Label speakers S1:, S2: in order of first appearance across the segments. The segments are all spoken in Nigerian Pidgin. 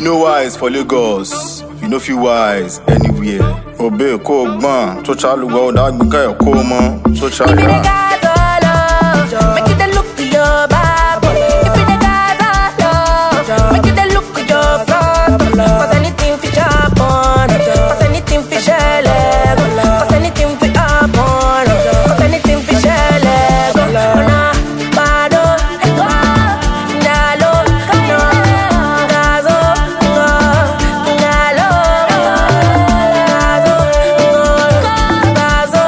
S1: no wise for lagos you no fit wise anywhere obe kó o gbọ́n tó ṣàlùwẹ̀ ó dágbéká ẹ̀ kó o mọ́ tó
S2: If you the
S1: ṣàyà.
S2: guys all love, make you the look of your Bible. If you the guys all love, make you the look of your front. Cause anything fi happen, cause anything fi shele, cause anything fi happen, cause anything fi shele. Ona bado, nalo, no, gazo, go, nalo, gazo, go, gazo,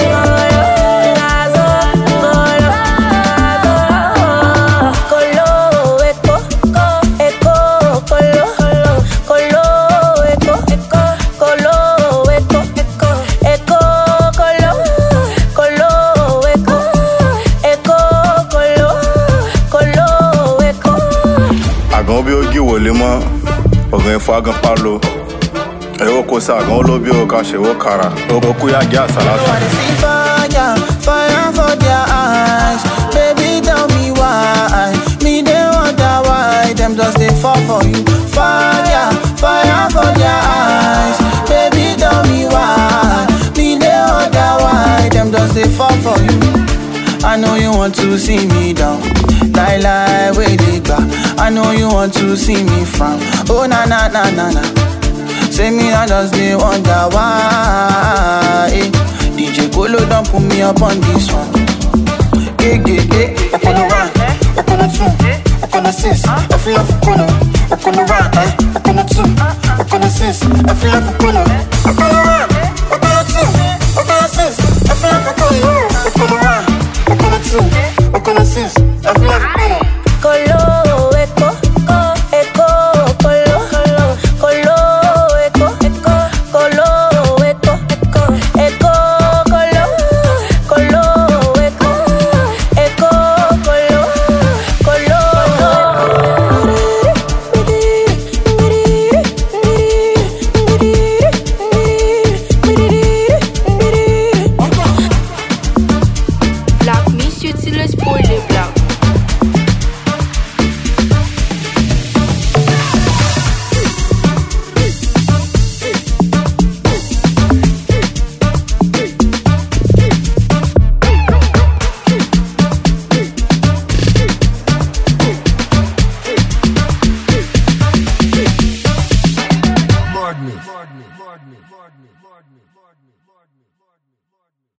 S2: Colo, eco, eco, colo, colo, eco, colo, eco, eco, colo, colo, eco, eco, colo, colo, eco.
S1: àgàn bí ó gí wòlé mọ́ ọ̀gàn ẹ̀fọ́ àgàn palo ẹ̀wọ́ kò sí àgàn olóbi ò ká ṣèwọ́ kara òkú yá jẹ́ àsálàsì.
S3: wanna see fire, fire for their eyes. Baby, tell me why. Me, they wonder why. Them just they fall for you. Fire, fire for their eyes. Baby, tell me why. Me, they wonder why. Them just they fall for you. I know you want to see me down. Lie, lie, wait, they back. I know you want to see me frown. Oh, na, na, na, na, na. Say me, I just they wonder why. eh. DJ Kolo don't put me up on this one. Eh, eh, eh. Okolo one, Okolo two, Okolo six. I feel like Okolo